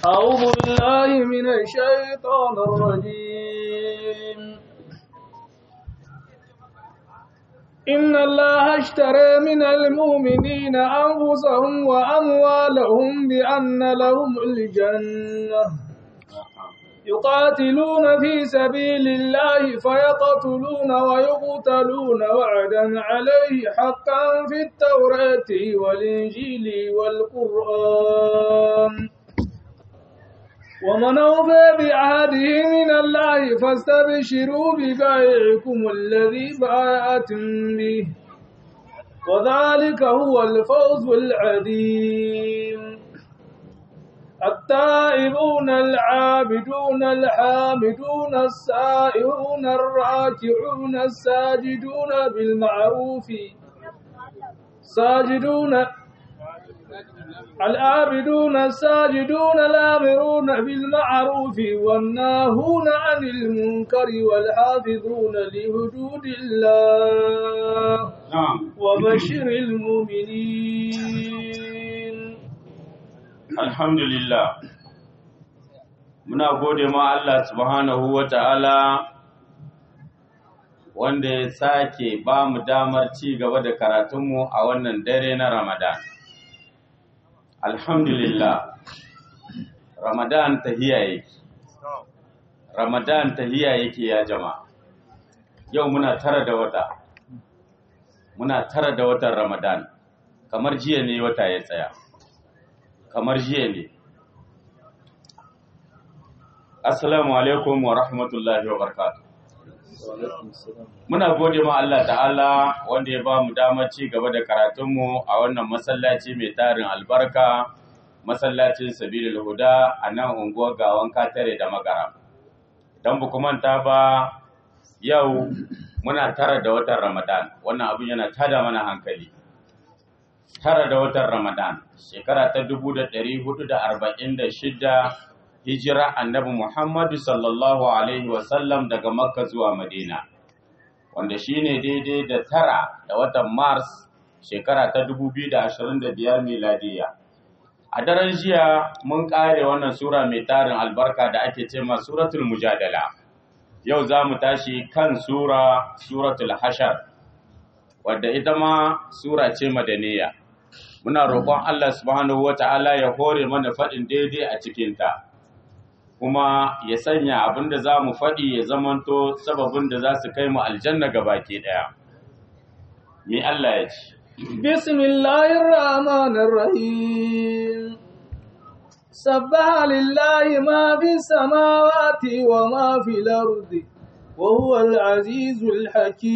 أعوذ بالله من الشيطان الرجيم إن الله اشترى من المؤمنين أنفسهم وأموالهم بأن لهم الجنة يقاتلون في سبيل الله فيقتلون ويقتلون وعدا عليه حقا في التوراة والإنجيل والقرآن ومن أوفى بعهده من الله فاستبشروا ببايعكم الذي بايعتم به وذلك هو الفوز العظيم التائبون العابدون الحامدون السائرون الراكعون الساجدون بالمعروف ساجدون العابدون الساجدون الآمرون بالمعروف والناهون عن المنكر والحافظون لحدود الله نعم وبشر المؤمنين Alhamdulillah muna gode ma Allah subhanahu wa ta'ala wanda ya sake ba mu damar ci gaba da karatunmu a wannan dare na Ramadan. Alhamdulillah Ramadan tahiya yake Ramadan tahiya yake ya jama'a yau muna tara da wata muna tara da watan Ramadan kamar jiya ne wata ya tsaya kamar jiya ne. Assalamu alaikum wa rahmatullahi wa barakatuh. Muna gode ma Allah ta'ala wanda ya ba mu damar ci gaba da karatunmu a wannan masallaci mai tarin albarka, masallacin Sabilul Huda a nan unguwar gawan katare da magara. Don bu manta ba yau muna tara da watan Ramadan, wannan abin yana tada mana hankali. tara da watan Ramadan, shekara ta dubu da ɗari hudu da arba'in da shida hijira annabi Muhammadu sallallahu Alaihi wasallam daga Makka zuwa Madina, wanda shi ne daidai da tara da watan Mars shekara ta dubu biyu da ashirin da biyar miladiya. A daren jiya mun ƙare wannan Sura mai tarin albarka da ake ce ma Suratul Mujadala. Yau za mu tashi kan Sura Suratul Hashar, wadda ita ma Sura ce madaniya. muna roƙon Allah subhanahu wata'ala ya hore mana faɗin daidai a cikinta kuma ya sanya abin da za mu faɗi ya zamanto sababin da za su kai mu aljanna ga baki ɗaya mi Allah ya ce Bismillahirrahmanirrahim Sabbaha lillahi ma fi samawati wa ma fi lardi wa huwa al-azizul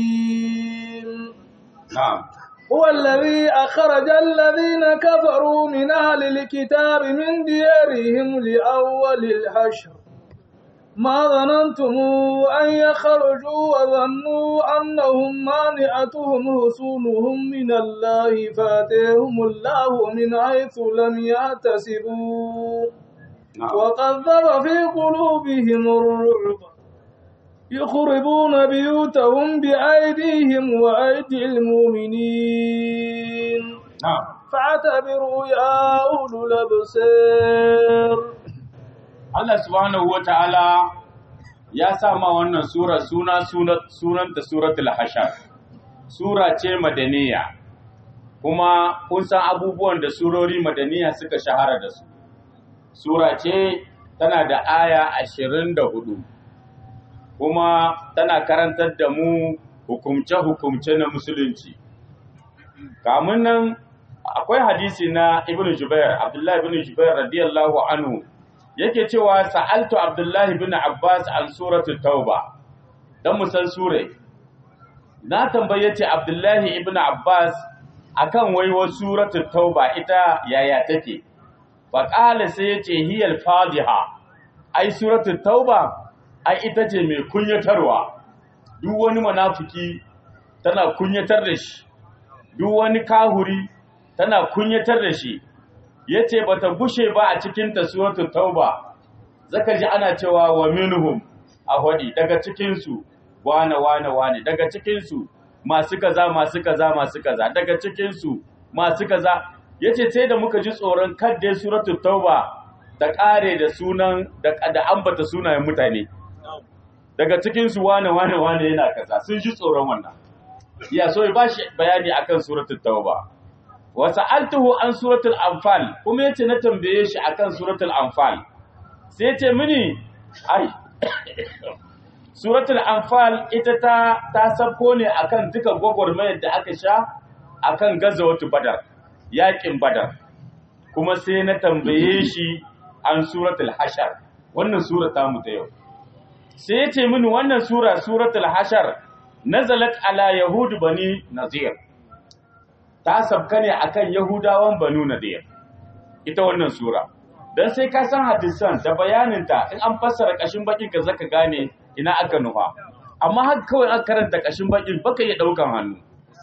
hakim na'am هو الذي أخرج الذين كفروا من أهل الكتاب من ديارهم لأول الحشر ما ظننتم أن يخرجوا وظنوا أنهم مانعتهم حصونهم من الله فاتيهم الله من حيث لم يحتسبوا na'am وقذف في قلوبهم الرعب يخربون بيوتهم بأيديهم وأيدي المؤمنين na'am فاعتبروا يا أولو الأبصار Allah subhanahu wata'ala ya sa ma wannan sura suna sunanta suratul hashar sura ce madaniya kuma kun san abubuwan da surori madaniya suka shahara da su sura ce tana da aya ashirin da hudu kuma tana karantar da mu hukumce-hukumce na musulunci kamun nan akwai hadisi na ibn jubair abdullahi ibn jubair radiyallahu anhu yake cewa sa'altu abdullahi ibn abbas an suratul tauba dan mu san sure na tambaye ce abdullahi ibn abbas akan waiwa suratul tauba ita yaya take fa qala sai yace hiyal fadiha ai suratul tauba ai ita ce mai kunyatarwa duk wani munafiki tana kunyatar da shi duk wani kahuri tana kunyatar da shi yace bata gushe ba a cikin ta suratul tauba zaka ji ana cewa wa minhum a hadi daga cikin su wane wane wane daga cikin su masu kaza masu kaza masu kaza daga cikin su masu kaza yace sai da muka ji tsoron kadda suratul tauba ta ƙare da sunan da da ambata sunayen mutane daga cikin su wane wane wane yana kaza sun ji tsoron wannan ya so ya bashi bayani akan suratul tauba wa sa'altuhu an suratul anfal kuma yace na tambaye shi akan suratul anfal sai yace mini ai suratul anfal ita ta ta sabko ne akan duka gwagwarmayar da aka sha akan gazawatu badar yakin badar kuma sai na tambaye shi an suratul hashar wannan sura ta mu ta yau sai yace mini wannan sura suratul hashar nazalat ala yahud bani nazir ta sabka ne akan yahudawan banu nadir ita wannan sura dan sai ka san hadisan da bayaninta in an fassara kashin bakin ka zaka gane ina aka nufa amma haka kawai aka karanta kashin bakin baka iya daukan hannu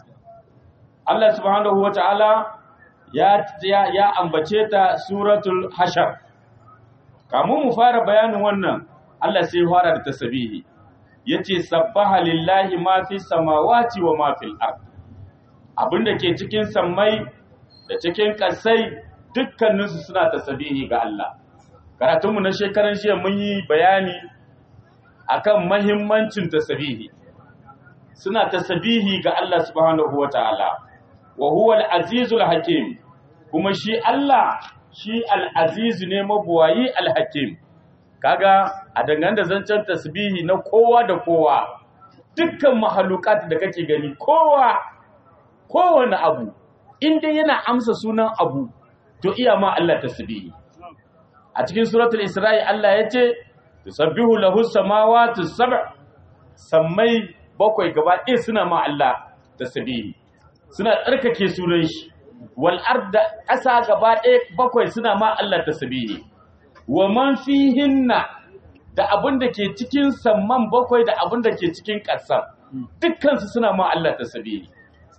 Allah subhanahu wataala ya ya, ya ambace ta suratul hashar kamun mu fara bayanin wannan Allah sai ya fara da tasbihi yace sabbaha lillahi ma fi samawati wa ma fil ard abinda ke cikin sammai da cikin kasai dukkaninsu suna tasbihi ga Allah karatunmu na shekaran jiya mun yi bayani akan mahimmancin tasbihi suna tasbihi ga Allah subhanahu wataala wa huwa al-azizul hakim kuma shi Allah shi al-aziz ne mabuwayi al-hakim kaga a dangane da zancen tasbihi na kowa da kowa dukkan mahalukat da kake gani kowa kowane abu inda yana amsa sunan abu to iya ma Allah tasbihi a cikin suratul isra'i Allah ya ce tusabbihu lahu samawati sab' sammai bakwai gaba ɗaya suna ma Allah tasbihi suna tsarkake sunan shi wal arda ƙasa gaba ɗaya bakwai suna ma Allah tasbihi wa man fihinna da abin da ke cikin samman bakwai da abin da ke cikin ƙasa dukkansu suna ma Allah tasbihi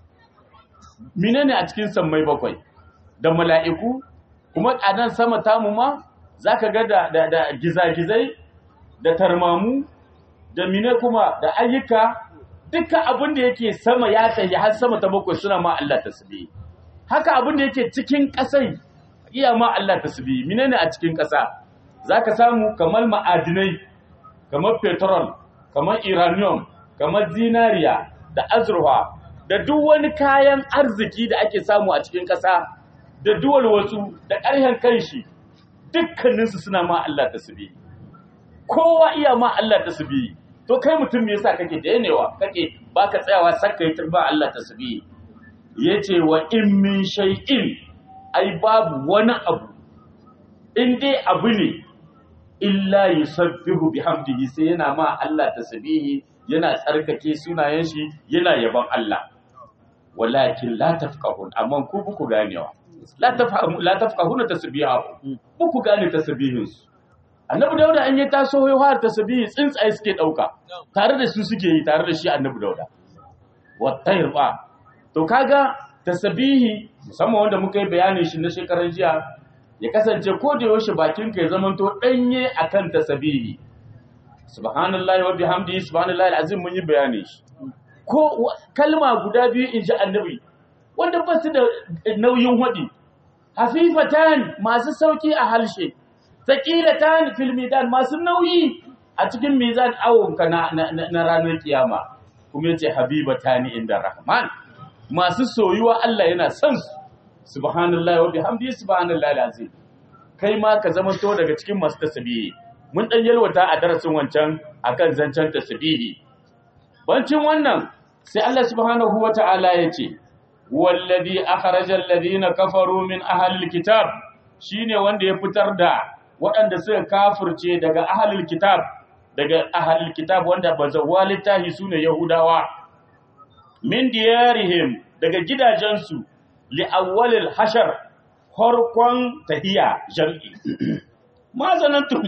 menene a cikin sammai bakwai da mala'iku kuma a nan sama tamu ma zaka ga da da, da gizagizai da tarmamu da mine kuma da ayyuka duka abin da yake sama ya tafi har sama ta bakwai suna ma Allah tasbihi haka abin da yake cikin ƙasai iya ma Allah tasbihi menene a cikin ƙasa zaka samu kamar ma'adinai kamar petrol kamar uranium kamar zinariya da azurfa da duk wani kayan arziki da ake samu a cikin ƙasa da duwal wasu da ƙarhen kanshi dukkaninsu suna ma Allah tasbihi kowa iya ma Allah tasbihi to kai mutum me yasa kake danewa kake baka tsayawa sakka yi turba Allah tasbihi yace wa in min shay'in ai babu wani abu in dai abu ne illa yusabbihu bihamdihi sai yana ma Allah tasbihi yana tsarkake sunayen shi yana yaban Allah walakin la tafqahun amma ku buku ganewa la tafhamu la tafqahuna tasbihahu buku gane tasbihin su annabi dauda an yi taso ya fara tasbihi tsuntsaye suke dauka tare da su suke yi tare da shi annabi dauda wattayr ba to kaga tasbihi musamman wanda muka yi bayanin shi na shekaran jiya ya kasance ko da yaushe bakin ka ya zamanto danye akan tasbihi subhanallahi wa bihamdihi subhanallahi alazim mun yi bayani shi ko kalma guda biyu in ji annabi wanda ba su da nauyin hadi hafifatan masu sauki a halshe thaqilatan fil midan masu nauyi a cikin mizan awonka na, na, ranar kiyama kuma yace habibatani inda rahman masu soyuwa Allah yana son su subhanallahi wa bihamdihi subhanallahi alazim kai ma ka zama to daga cikin masu tasbihi mun dan yalwata a darasin wancan akan zancen tasbihi bancin wannan sai Allah subhanahu wata'ala yace wallazi akhraja alladhina kafaru min ahli alkitab shine wanda ya fitar da waɗanda suka kafirce daga ahli alkitab daga ahli alkitab wanda bazawwa littahi sune yahudawa min diyarihim daga gidajensu li awwalil hashar farkon tahiya jam'i ma zanantum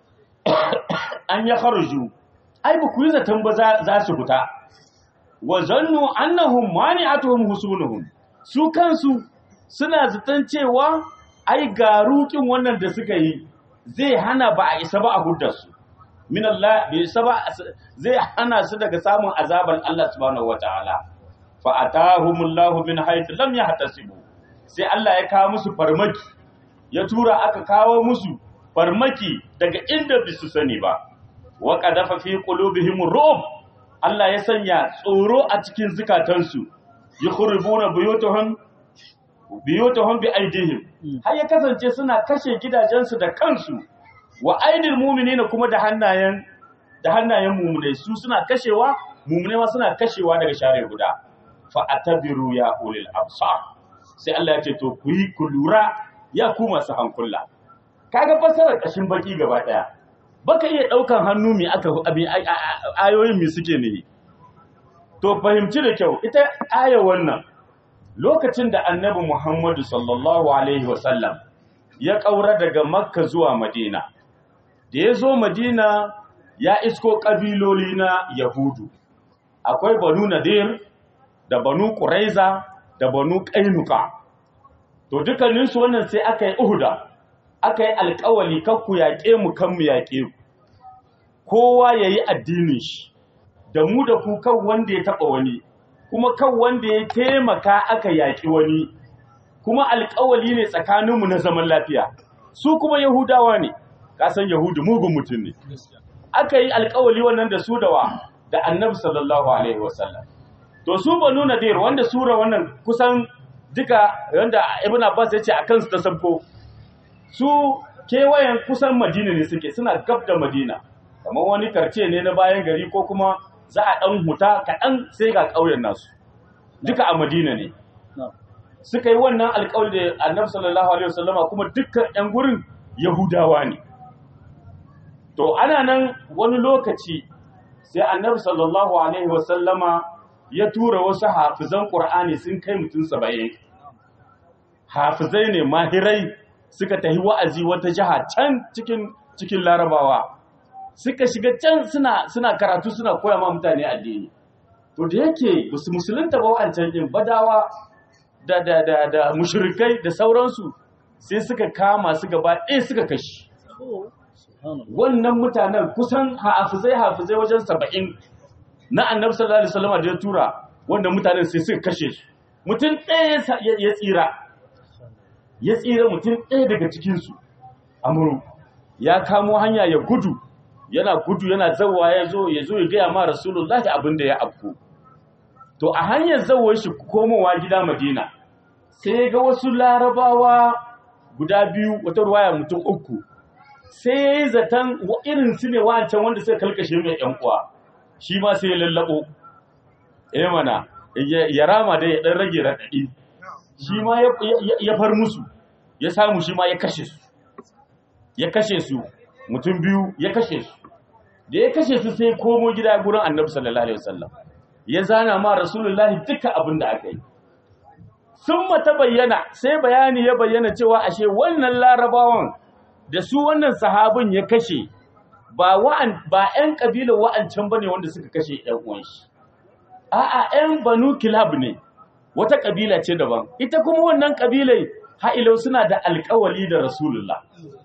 an ya kharju ai ba ku yi zaton ba za su fita wa zannu annahum mani'atuhum husunuhum su kansu suna zaton cewa ai garukin wannan da suka yi zai hana ba a isa ba a hudda su min Allah bai isa ba zai hana su daga samun azaban Allah subhanahu wataala fa atahumullahu min haythu lam yahtasibu sai Allah ya kawo musu farmaki ya tura aka kawo musu farmaki daga inda bisu sani ba wa qadafa fi qulubihim ru'b Allah ya sanya tsoro a cikin zukatansu yukhribuna buyutuhum biyutuhum bi aidihim har ya kasance suna kashe gidajensu da kansu wa aidil mu'minina kuma da hannayen da hannayen mu'minai su suna kashewa mu'minai ma suna kashewa daga share guda fa atabiru ya ulil absar sai Allah ya ce to ku yi ku lura ya ku masu hankula kaga fasarar kashin baki gaba daya baka iya daukan hannu mi aka abin ayoyin mi suke ne to fahimci da kyau ita aya wannan lokacin da annabi Muhammadu sallallahu alaihi wasallam ya kaura daga makka zuwa madina da ya zo madina ya isko kabiloli na yahudu akwai banu nadir da banu quraiza da banu qainuka to dukkaninsu wannan sai aka yi uhuda aka yi alkawali kakku yaƙe mu kan mu yaƙe ku kowa ya yi addinin shi da mu da ku kan wanda ya taɓa wani kuma kan wanda ya taimaka aka yaƙi wani kuma alkawali ne tsakaninmu na zaman lafiya su kuma yahudawa ne kasan yahudu mugun mutum ne aka yi alkawali wannan da su da wa da annabi sallallahu alaihi wasallam to su banu nadir wanda sura wannan kusan duka wanda ibn abbas ya ce a kansu ta sabko su kewayen kusan madina ne suke suna gab da madina kamar wani karce ne na bayan gari ko kuma za a ɗan huta kaɗan sai ga ƙauyen nasu duka a madina ne suka yi wannan alƙawari da annabi sallallahu alaihi wasallama kuma dukkan ƴan gurin yahudawa ne to ana nan wani lokaci sai annabi sallallahu alaihi wasallama ya tura wasu hafizan qur'ani sun kai mutum saba'in hafizai ne mahirai suka tafi wa'azi wata jiha can cikin cikin larabawa suka shiga can suna suna karatu suna koya ma mutane addini to da yake basu musulunta ba wa'ancan din badawa da da da da mushrikai da sauransu sai suka kama su gaba ɗaya suka kashi wannan mutanen kusan hafizai hafizai wajen saba'in na annabi sallallahu alaihi wasallam da ya tura wannan mutanen sai suka kashe su mutum ɗaya ya tsira ya tsira mutum ɗaya daga cikinsu amuru ya kamo hanya ya gudu yana gudu yana zawa ya zo ya zo ya gaya ma rasulullahi abin da ya afku to a hanyar zawar shi komowa gida madina sai ya ga wasu larabawa guda biyu wata ruwaya mutum uku sai ya yi zaton irin su ne wancan wanda suka kalkashe mai yan uwa shi ma sai ya lallabo eh mana ya rama da ya dan rage raɗaɗi shi ma ya far musu ya samu shi ma ya kashe su ya kashe su mutum biyu ya kashe su da ya kashe su sai komo gida gurin annabi sallallahu alaihi wasallam ya zana ma rasulullahi duka abin da aka yi sun mata bayyana sai bayani ya bayyana cewa ashe wannan larabawan da su wannan sahabin ya kashe ba wa'an ba ƴan kabilar wa'ancan bane wanda suka kashe ƴan uwan shi a'a ƴan banu kilab ne wata kabila ce daban ita kuma wannan kabilai ha'ilau suna da alƙawali da rasulullah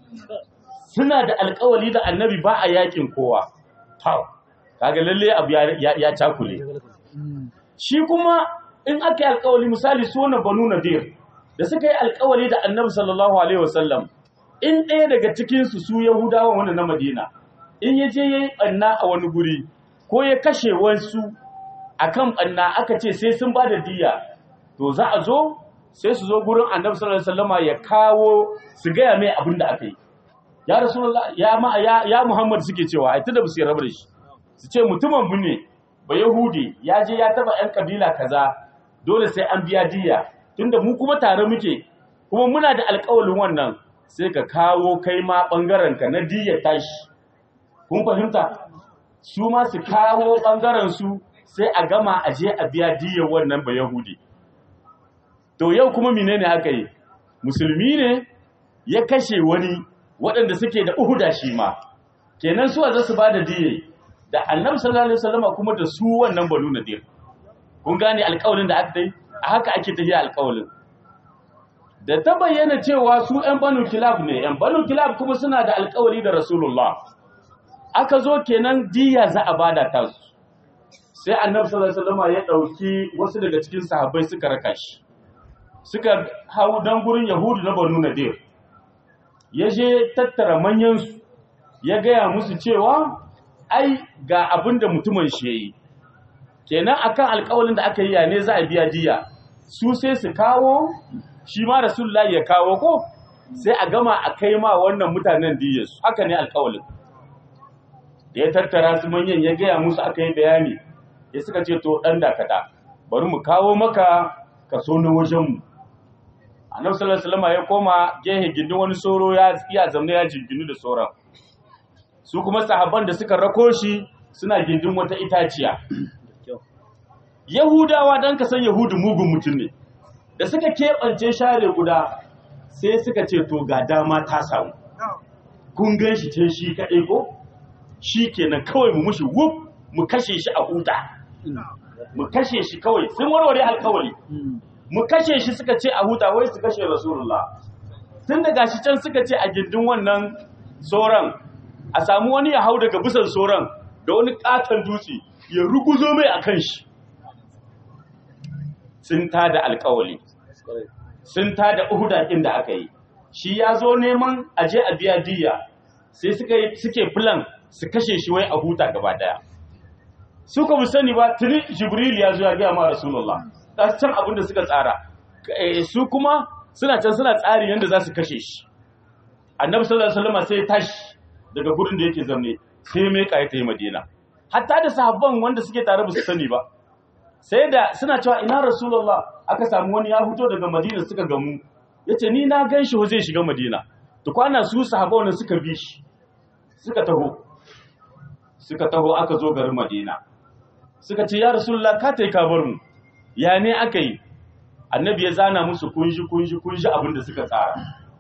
suna da alƙawali da annabi ba a yakin kowa hau kaga lalle abu ya cakule shi kuma in aka yi alƙawali misali su wannan banu nadir da suka yi alƙawali da annabi sallallahu alaihi wasallam in ɗaya daga cikinsu su yahudawa wanda na madina in ya je ya yi ɓanna a wani guri ko ya kashe wasu a kan ɓanna aka ce sai sun ba da diya to za a zo sai su zo gurin annabi sallallahu alaihi wasallama ya kawo su gaya mai abin da aka yi ya rasulullah ya ma ya, ya muhammad suke cewa ai tunda ba su rabu da shi su ce mutumin mu ne ba yahudi ya je ya taba yan kabila kaza dole sai an biya diya tunda mu kuma tare muke kuma muna da alƙawalin wannan sai ka kawo kai ma bangaren ka na diya tashi kun fahimta su ma su kawo bangaren su sai a gama a je a biya diyar wannan ba yahudi to yau kuma menene aka yi musulmi ne ya kashe wani waɗanda suke da uhuda shi ma kenan su za su ba da diye da annabi sallallahu alaihi wasallama kuma da su wannan banu nadir kun gane alƙawalin da aka yi a haka ake tafiya alƙawalin da ta bayyana cewa su ƴan banu kilab ne ƴan banu kilab kuma suna da alƙawari da rasulullah aka zo kenan diya za a bada ta su sai annabi sallallahu alaihi wasallama ya ɗauki wasu daga cikin sahabbai suka raka shi suka hau dan gurin yahudu na banu nadir ya je tattara manyansu ya gaya musu cewa ai ga abin da mutumin shi yi kenan akan alƙawalin da aka yi ya ne za a biya diya su sai su kawo shi ma rasulullahi ya kawo ko sai a gama a kai ma wannan mutanen diyarsu haka ne alƙawalin da ya tattara su manyan ya gaya musu aka yi bayani ya suka ce to ɗan dakata bari mu kawo maka kaso na wajenmu annabi sallallahu alaihi wasallam ya koma gehe gindin wani soro ya iya zamne ya jinginu da soron su kuma sahabban da suka rako shi suna gindin wata itaciya yahudawa dan ka san yahudu mugun mutum ne da suka keɓance share guda sai suka ce to ga dama ta samu kun gan shi ce shi kaɗai ko shi kenan kawai mu mushi wuf mu kashe shi a huta mu kashe shi kawai sun warware alkawali mu kashe shi suka ce a huta wai su kashe rasulullah tun da gashi can suka ce a gindin wannan soran a samu wani ya hau daga bisan soran da wani katon dutse ya ruguzo mai a kan shi sun tada alkawali sun tada uhudakin da aka yi shi ya zo neman aje a biya diya sai suke plan su kashe shi wai a huta gaba daya su ka sani ba tuni jibril ya zo ya gaya ma rasulullah da can abin da suka tsara su kuma suna can suna tsari yadda za su kashe shi annabi sallallahu alaihi wasallam sai tashi daga gurin da yake zamne sai mai kai ta yi madina hatta da sahabban wanda suke tare ba su sani ba sai da suna cewa ina rasulullah aka samu wani ya fito daga madina suka gamu yace ni na gan shi zai shiga madina to kwana su sahabban suka bi shi suka taho suka taho aka zo garin madina suka ce ya rasulullah ka tai ka bar mu ya ne aka yi annabi ya zana musu kunshi kunshi kunshi abin da suka tsara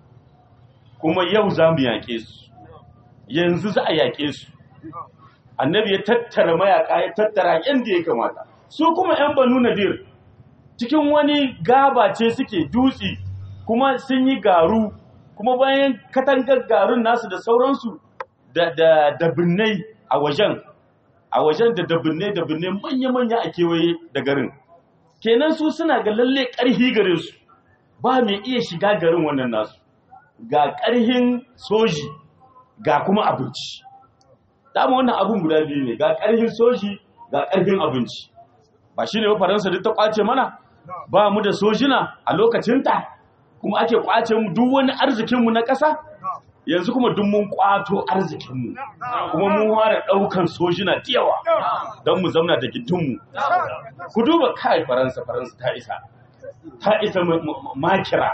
kuma yau za mu yaƙe su yanzu za a yaƙe su annabi ya tattara mayaƙa ya tattara yadda ya kamata su kuma 'yan banu nadir cikin wani gaba ce suke dutse kuma sun yi garu kuma bayan katangar garun nasu da sauransu da dabinnai a wajen a wajen da dabinnai dabinnai manya-manya a kewaye da garin kenan su suna ga lalle ƙarhi garin su ba mai iya shiga garin wannan nasu ga ƙarhin soji ga kuma abinci dama wannan abin guda biyu ne ga ƙarhin soji ga ƙarhin abinci ba shi ne faransa duk ta kwace mana ba mu da sojina a lokacinta kuma ake kwace mu duk wani arzikinmu na ƙasa yanzu kuma duk mun kwato arzikinmu kuma mun fara ɗaukan sojina da yawa don mu zauna da gidinmu ku duba kai faransa faransa ta isa ta isa makira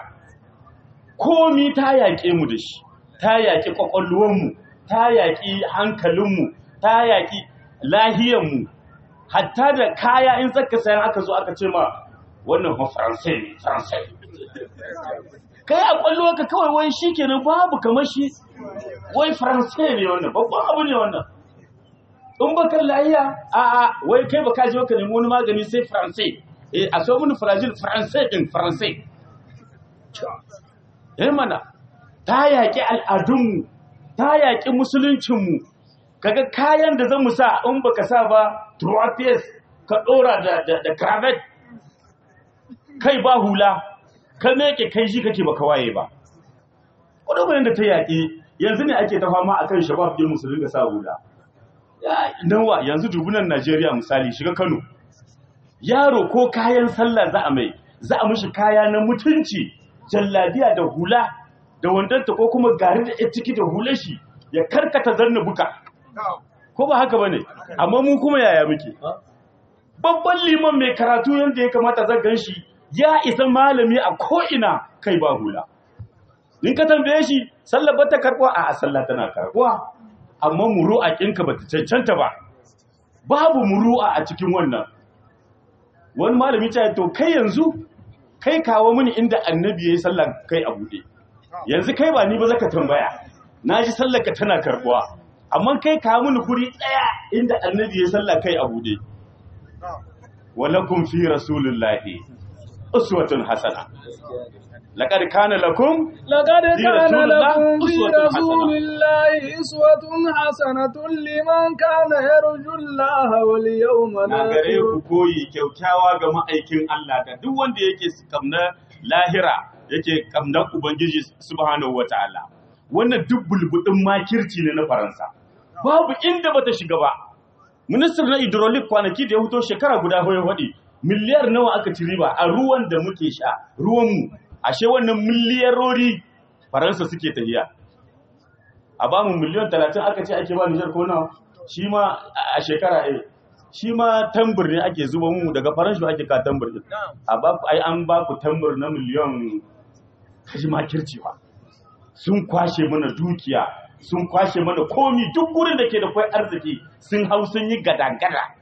komi ta yaƙe mu da shi ta yaƙi ƙwaƙwalwarmu ta yaƙi hankalinmu ta yaƙi lahiyanmu hatta da kaya in zaka sayan aka zo aka ce ma wannan fa faransai ne faransai kai a ƙwallo ka kawai wai shi kenan babu kamar shi wai faransai ne wannan babban abu ne wannan in ba kan lahiya a a wai kai ba ka je ka nemi wani magani sai faransai eh a so mini fragile faransai din faransai eh mana ta yaƙi al'adunmu ta yaƙi musuluncinmu kaga kayan da zan mu sa in baka sa ba tropies ka ɗora da da, da cravat kai ba hula ka meke kai shi kake baka waye ba ƙudurin da ta yaƙi yanzu ne ake ta fama akan shabab din musulun da sa hula nawa yanzu dubunan Najeriya misali shiga Kano yaro ko kayan sallah za a mai za a mishi kaya na mutunci jallabiya da hula da wandanta ko kuma gari da ya ciki da hular shi ya karkata zanna buka ko ba haka bane amma mu kuma yaya muke babban liman mai karatu yanda ya kamata zan gan shi ya isa malami a ko'ina kai ba hula in ka tambaye shi sallar ba ta karɓuwa a sallah tana karɓuwa amma muru'a ƙinka ba ta cancanta ba babu muru'a a cikin wannan wani malami ta to kai yanzu kai kawo mini inda annabi ya yi sallar kai a buɗe yanzu kai ba ni ba zaka tambaya na ji sallar ka tana karɓuwa amma kai kawo mini guri ɗaya inda annabi ya yi sallar kai a buɗe walakum fi rasulillahi uswatun hasana laqad kana lakum لقد في كان رسول الله لكم في أسوة رسول حسنة. الله أسوة حسنة لمن كان يرجو الله واليوم na gare الآخر ku koyi kyaukyawa ga ma'aikin Allah da duk wanda yake kamna lahira yake kamna ubangiji subhanahu wataala wannan duk bulbudin makirci ne na faransa babu inda bata shiga ba ministan na hydraulic kwanaki da ya fito shekara guda hoye waɗi miliyar nawa aka ci riba a ruwan da muke sha ruwanmu ashe wannan miliyarori faransa suke tafiya a ba mu miliyan talatin aka ce ake ba nijar ko nawa shi ma a shekara ɗaya shi ma tambur ne ake zuba mu daga faransa ake ka tambur din a ba ku ai an ba ku tambur na miliyan kashi makirci ba sun kwashe mana dukiya sun kwashe mana komi duk gurin da ke da kwai arziki sun hau sun yi gadagada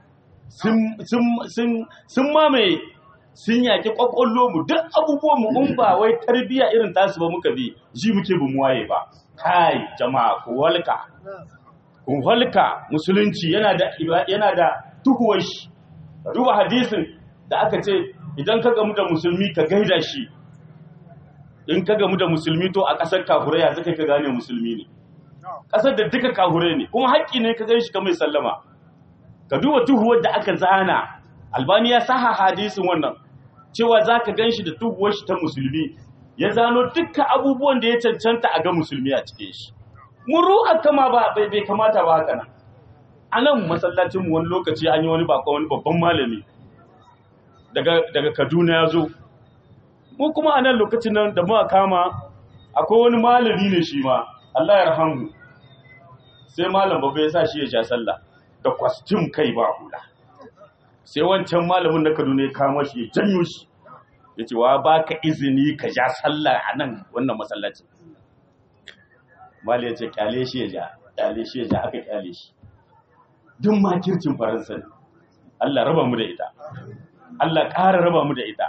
sun mamaye sun yaƙi ƙwaƙwallo mu duk abubuwan mu in ba wai tarbiyya irin tasu ba muka bi ji muke bu waye ba kai jama'a ku walka ku walka musulunci yana da yana da tuhuwar shi duba hadisin da aka ce idan ka gamu da musulmi ka gaida shi in ka gamu da musulmi to a ƙasar kafurai ya zaka ka gane musulmi ne ƙasar da duka kafurai ne kuma haƙƙi ne ka shi ka mai sallama ka duba tuhuwar da aka zana albani ya saha hadisin wannan cewa za ka gan shi da tuhuwar shi ta musulmi ya zano dukkan abubuwan da ya cancanta a ga musulmi a cikin shi muru a kama ba bai bai kamata ba haka nan a nan masallacin wani lokaci an yi wani bako wani babban malami daga daga Kaduna ya zo mu kuma a nan lokacin nan da muka kama akwai wani malami ne shi ma Allah ya rahamu sai malam babba ya sa shi ya sha sallah da kwastim kai ba hula sai wancan malamin na Kaduna ya kama shi ya janyo shi ya ce wa baka izini ka ja sallah a nan wannan masallacin mali ya ce kyale shi ya ja kyale shi ya ja aka kyale shi duk makircin faransa ne Allah raba mu da ita Allah ƙara raba mu da ita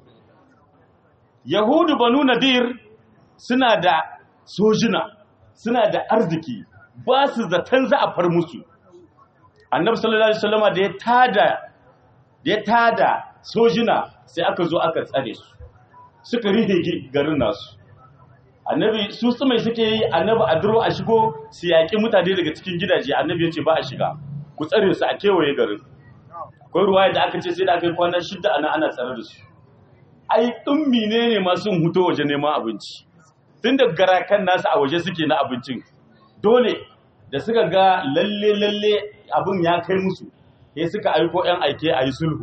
Yahudu banu Nadir suna da sojina suna da arziki ba su zaton za a far musu Annabi sallallahu alaihi wasallama da ya tada da ya tada sojina sai aka zo aka tsare su suka rihe garin nasu annabi su su mai suke yi annabi a duro a shigo su yaƙi mutane daga cikin gidaje annabi ya ce ba a shiga ku tsare su a kewaye garin akwai ruwaya da aka ce sai da aka yi kwanan shidda ana ana tsare da su ai ɗummi ne ne masu huto waje neman abinci tun da garakan nasu a waje suke na abincin dole da suka ga lalle lalle abin ya kai musu sai suka aiko yan aike a yi sulhu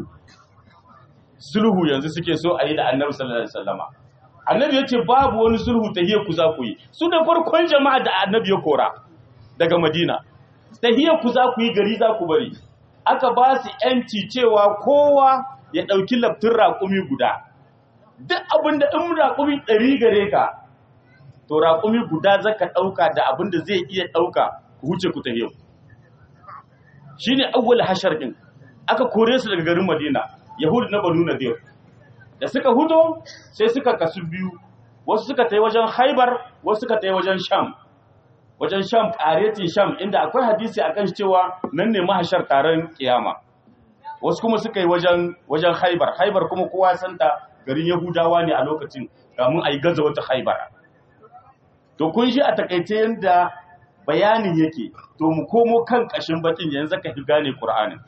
sulhu yanzu suke so a yi da annabi sallallahu alaihi wasallama annabi ya ce babu wani sulhu tahiyar ku za ku yi su da farkon jama'a da annabi ya kora daga madina tahiyar ku za ku yi gari za ku bari aka ba su yanci cewa kowa ya ɗauki laftin raƙumi guda duk abin da in raƙumi ɗari gare ka to raƙumi guda za ka ɗauka da abin da zai iya ɗauka ku huce ku tahiyar shi ne awwal hashar ɗin aka kore su daga garin madina yahudu na banu nadir da suka huto sai suka kasu biyu wasu suka tai wajen haibar wasu suka tai wajen sham wajen sham ƙaretin sham inda akwai hadisi a kan cewa nan ne mahashar taron kiyama wasu kuma suka yi wajen wajen haibar haibar kuma kowa santa garin yahudawa ne a lokacin kamun a yi gaza wata haibar to kun shi a takaice yadda bayanin yake to mu komo kan ƙashin bakin yanzu ka fi gane ƙur'anin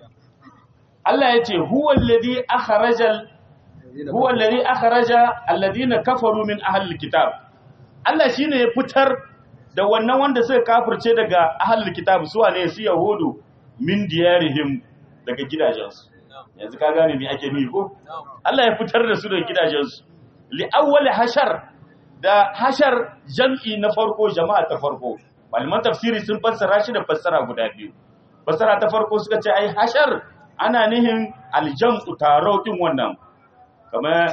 Allah ya ce huwa alladhi akhrajal huwa alladhi akhraja alladhina kafaru min ahli alkitab Allah shine ya fitar da wannan wanda suka kafirce daga ahli alkitab su wane su yahudu min diyarihim daga gidajensu yanzu ka gane me ake nufi ko Allah ya fitar da su daga gidajensu li awwal hashar da hashar jam'i na farko jama'a ta farko malaman tafsiri sun fassara shi da fassara guda biyu fassara ta farko suka ce ai hashar ana nihin aljam'u taro din wannan kamar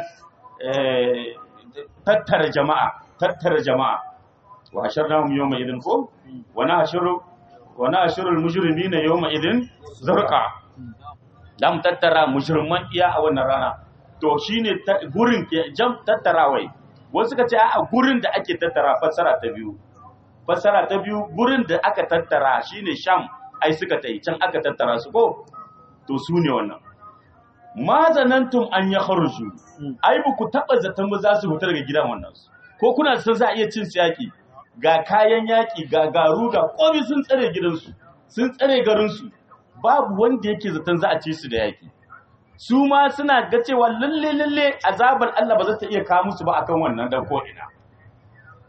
tattara jama'a tattara jama'a wa hasharnahum yawma idin ko wa nahshuru wa nahshuru almujrimina yawma idin zarqa dam tattara mujriman iya a wannan rana to shine gurin ke jam tattarawai wasu ka ce a gurin da ake tattara fassara ta biyu fassara ta biyu gurin da aka tattara shine sham ai suka tai can aka tattara su ko to su ne wannan ma zanantum an ya kharuju ai ba ku taba zaton ba za su fita daga gidan wannan ko kuna san za a iya cin yaki ga kayan yaki ga garu ga komai sun tsare gidansu sun tsare garinsu babu wanda yake zaton za a ci su da yaki su ma suna ga cewa lalle lalle azabar Allah ba za ta iya kawo musu ba akan wannan dan ko ina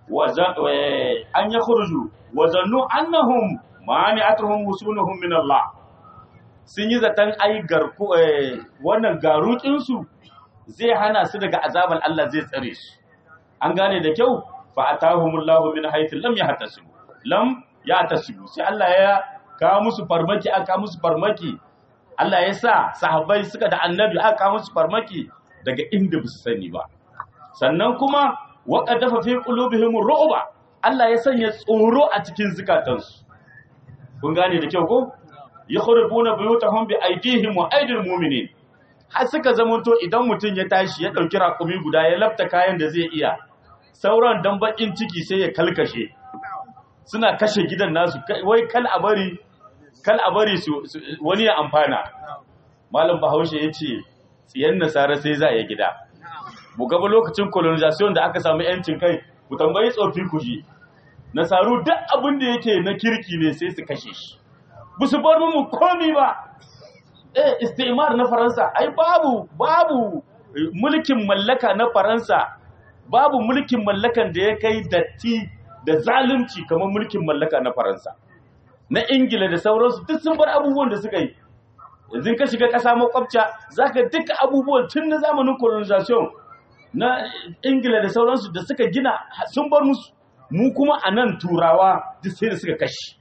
an ya khurju wa zannu annahum mani'atuhum wusunuhum min Allah sun yi zaton ai garku wannan garukin su zai hana su daga azaban Allah zai tsare su an gane da kyau fa atahumullahu min haythu lam yahtasibu lam yahtasibu sai Allah ya kawo musu farmaki aka musu farmaki Allah ya sa sahabbai suka da annabi aka kawo musu farmaki daga inda ba su sani ba sannan kuma waka dafa fi qulubihim ru'ba Allah ya sanya tsoro a cikin zukatansu kun gane da kyau ko yakhrubuna buyutahum bi aydihim wa aydil mu'minin har suka zamanto idan mutum ya tashi ya dauki rakumi guda ya lafta kayan da zai iya sauran dan bakin ciki sai ya kalkashe suna kashe gidan nasu wai kal a bari kal a bari su wani ya amfana malam bahaushe ya ce tsiyan nasara sai za ya gida mu gaba lokacin colonization da aka samu yancin kai ku tambayi tsofi ku ji nasaru duk abin da yake na kirki ne sai su kashe shi ba su bar mu komi ba eh istimar na faransa ai babu babu mulkin mallaka na faransa babu mulkin mallakan da ya kai datti da zalunci kamar mulkin mallaka na faransa na ingila da sauransu duk sun bar abubuwan da suka yi yanzu ka shiga ƙasa makwabta za ka duka abubuwan tun na zamanin colonization na ingila da sauransu da suka gina sun bar musu mu kuma a nan turawa duk sai da suka kashi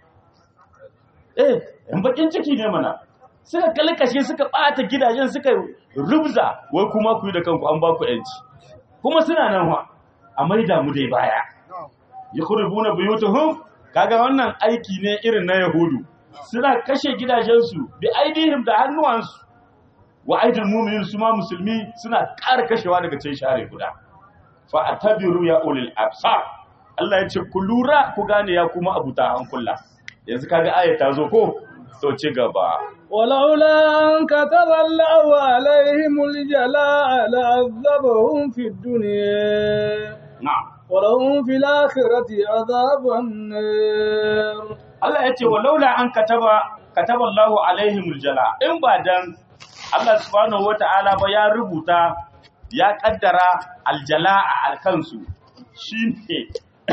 eh yan bakin ciki ne mana suka kalkashe suka ɓata gidajen suka rubza wai kuma ku yi da kanku an ba ku yanci kuma suna nan wa a maida mu dai baya yakhrubuna buyutuhum kaga wannan aiki ne irin na yahudu suna kashe gidajensu bi aidihim da hannuwansu wa aidil mu'minin su ma musulmi suna ƙara kashewa daga cikin share guda fa atabiru ya ulil absar Allah ya ce ku lura ku gane ya kuma abuta hankula yanzu kaga ayat ta zo ko to ci gaba ولولا أن كتب الله عليهم الجلاء لعذبهم في الدنيا na'am ولهم في الآخرة عذاب النار Allah ya ce wa laula an kataba kataba Allahu alaihimul jala in ba dan Allah subhanahu wata'ala ba ya rubuta ya kaddara aljala a alkansu shine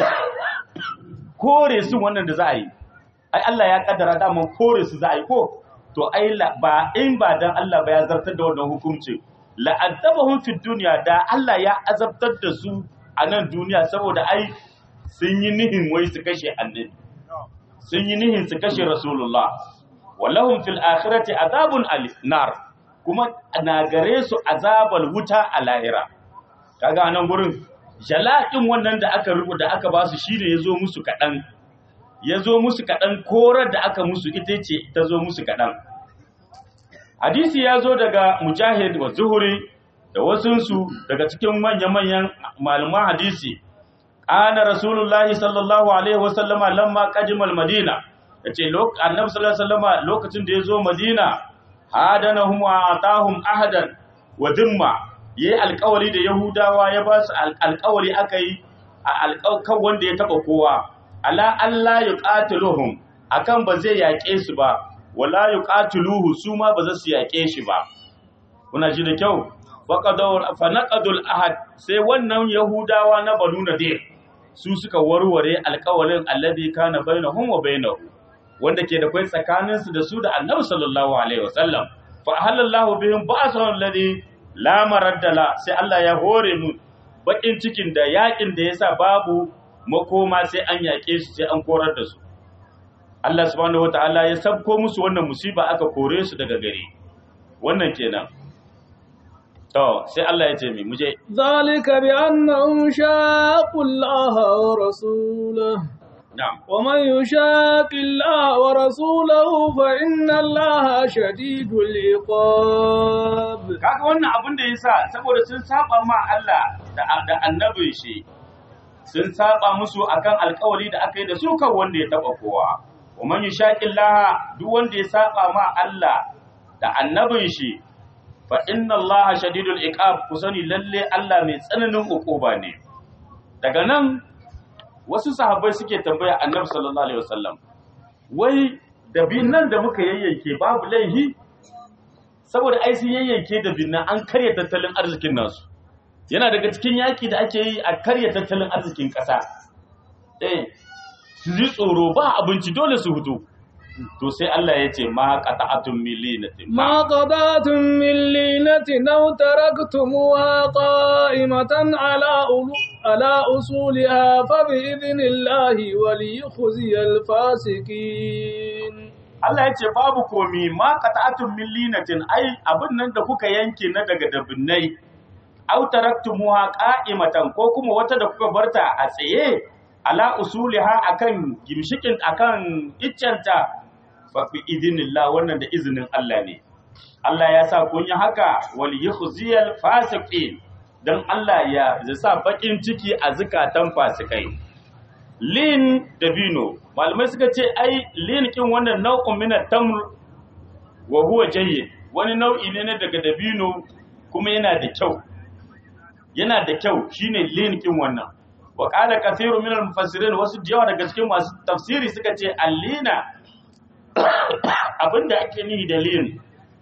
kore su wannan da za a yi ai Allah ya kaddara daman kore su za a yi ko to ai la- ba in ba dan Allah ba ya zartar da wannan hukunci la'adzabahum fid dunya da Allah ya azabtar da su a nan duniya saboda ai sun yi nihin wai su kashe annabi sun yi nihin su kashe rasulullah wallahum fil akhirati azabun al- nar kuma na gare su azabal wuta a lahira kaga nan gurin jala'in wannan da aka rubuta da aka ba su shine yazo musu kadan yazo musu kadan korar da aka musu ita ce ta zo musu kadan hadisi ya zo daga mujahid wa zuhuri da wasunsu daga cikin manya-manyan malaman hadisi ana rasulullahi sallallahu alaihi wasallama lamma qajimal madina yace annabi sallallahu alaihi wasallama lokacin da yazo madina hadanahum wa atahum ahadan wa dimma yayi alƙawari da yahudawa ya ba su alƙawari akai alƙawarin wanda ya taba kowa ala Allah yuqatiluhum akan ba zai yaƙe su ba wala yuqatiluhu su ma ba za su yaƙe shi ba kuna ji da kyau faqadawar fanaqadul ahad sai wannan yahudawa na banu nadir su suka warware alƙawalin alladhi kana bainahum wa bainahu wanda ke da kai tsakanin su da su da annabi sallallahu alaihi wasallam fa halallahu bihim ba'san alladhi la maraddala sai Allah ya hore mu bakin cikin da yakin da yasa babu makoma sai an yaƙe su sai an korar da su Allah subhanahu wataala ya sabko musu wannan musiba aka kore su daga gari wannan kenan to sai Allah ya ce mi muje ذلك بأنهم شاقوا الله ورسوله na'am ومن يشاق الله ورسوله فإن الله شديد العقاب kaga wannan abin da yasa saboda sun saba ma Allah da da annabin shi sun saba musu akan alkawari da aka yi da su kan wanda ya taba kowa ومن يشاق الله duk wanda ya saba ma Allah da annabin shi fa inna Allah shadidul iqab ku sani lalle Allah mai tsananin ukuba ne daga nan wasu sahabbai suke tambaya annabi sallallahu alaihi wasallam wai dabinnan da muka yayyanke babu laihi saboda ai sun yayyanke dabinnan an karya tattalin arzikin nasu yana daga cikin yaki da ake yi a karya tattalin arzikin ƙasa eh su ji tsoro ba abinci dole su hutu to sai Allah ya ce ma qata'atun millinatin ما قضاتم من لينة أو تركتموها قائمة على أولو على أصولها فبإذن الله وليخزي الفاسقين Allah ya ce babu komi ma qata'atun millinatin ai abin nan da kuka yanke na daga dabinnai aw taraktumuha qa'imatan ko kuma wata da kuka barta a tsaye ala usuliha akan gimshikin akan iccenta fa fi idinillah wannan da izinin Allah ne Allah ya sa kun yi haka wal yukhziyal fasiqin dan Allah ya ya sa bakin ciki a zukatan fasikai lin dabino malamai suka ce ai lin kin wannan nau'un min tamr wa huwa jayyid wani nau'i ne na daga dabino kuma yana da kyau yana da kyau shine lin kin wannan wa qala kathiru min al-mufassirin wasu da yawa daga cikin masu tafsiri suka ce allina abinda ake nihi da lin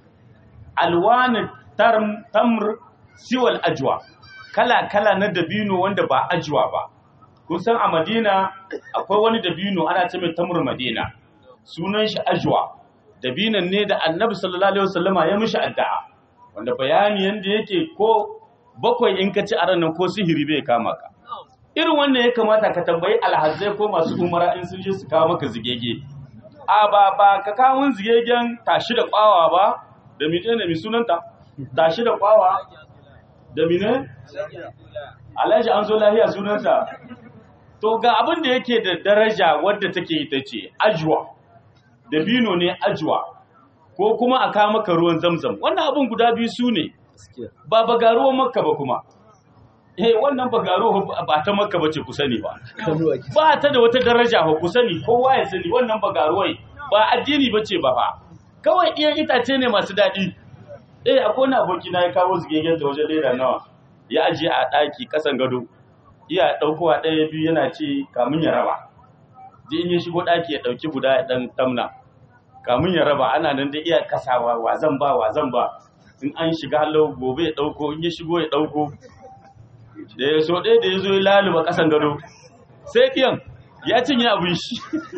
alwan tamr siwal ajwa kala kala na dabino wanda ba ajwa ba kun san a Madina akwai wani dabino ana ce mai tamur Madina sunan shi ajwa dabinan ne da Annabi sallallahu alaihi wasallama ya mishi addu'a wanda bayani yanda yake ko bakwai in ka ci a ranar ko sihiri bai kama ka irin wannan ya kamata ka tambayi alhazai ko masu umara in sun je su kawo maka zigege a ba ba ka kawo zigegen tashi da kwawa ba da mene ne mi sunanta tashi da kwawa da mene alhaji an zo lahiya sunanta to ga abin da yake da daraja wadda take ita ce ajwa dabino ne ajwa ko kuma a kawo maka ruwan zamzam wannan abin guda biyu su ne ba bagaruwan makka ba kuma eh wannan bagaro ba ta makka bace ku sani ba ba ta da wata daraja ba ku sani kowa ya sani wannan bagaruwai ba addini bace ba fa kawai iya itace ne masu daɗi eh akwai wani aboki na ya kawo zigegen ta wajen leda nawa ya ajiye a ɗaki ƙasan gado iya ɗaukowa ɗaya biyu yana ce kamun ya raba ji in ya shigo ɗaki ya ɗauki guda ya ɗan tamna kamun ya raba ana nan da iya kasawa wa zan ba wa zan ba in an shiga halau gobe ya ɗauko in ya shigo ya ɗauko da ya so ɗaya da ya zo ya laluba ƙasan gado sai ɗiyan ya cinye abin shi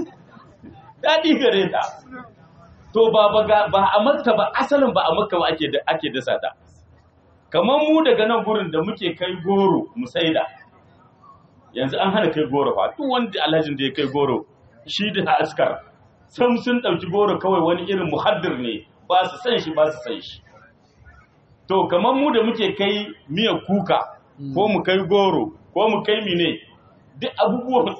daɗi gare ta to ba ba a makka ba asalin ba a makka ba ake ake dasa ta kamar mu daga nan gurin da muke kai goro mu saida yanzu an hana kai goro fa duk wanda alhajin da ya kai goro shi da askar sam sun ɗauki goro kawai wani irin muhaddir ne ba su san shi ba su san shi to kamar mu da muke kai miya kuka ko mu kai goro ko mu kai mine duk abubuwan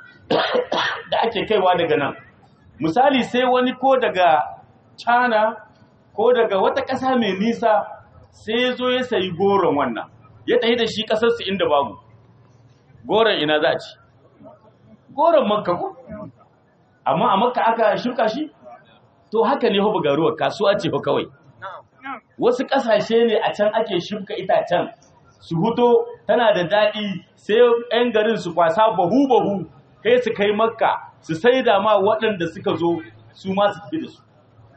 da ake kaiwa daga nan misali sai wani ko daga China ko daga wata ƙasa mai nisa sai ya zo ya sayi goron wannan ya tafi da shi ƙasarsu inda babu goron ina za a ci goron makka ko amma a makka aka shuka shi to haka ne hoba garuwa kasuwa ce kawai wasu ƙasashe ne a can ake shuka itacen su huto tana da daɗi sai 'yan garin su kwasa bahu-bahu kai su kai makka su sai da ma waɗanda suka zo su ma su tafi da su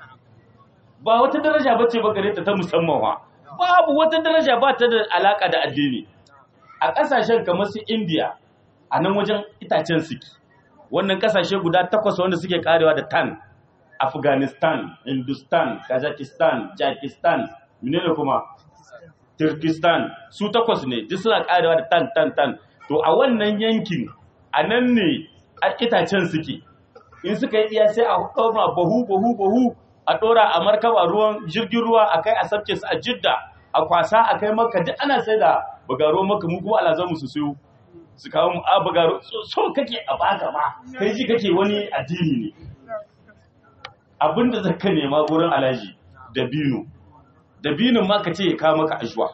ba wata daraja ba ce ba gare ta ta musamman wa babu wata daraja ba ta da alaka da addini a ƙasashen kamar su indiya a nan wajen itacen suke wannan ƙasashe guda takwas wanda suke karewa da tan afghanistan hindustan kazakhstan jakistan menene kuma turkistan su takwas ne duk suna karewa da tan tan tan to a wannan yankin a nan ne a itacen suke in suka yi iya sai a ɗaura bahu bahu bahu a ɗora a markaba ruwan jirgin ruwa a kai a sabke su a jidda a kwasa a kai maka duk ana sai da bagaro maka mu kuma alazan mu su siyo su kawo mu a bagaro so kake a baka ma kai ji kake wani addini ne abinda zaka nema gurin alaji dabino dabinin ma ka ce ya kawo maka ajuwa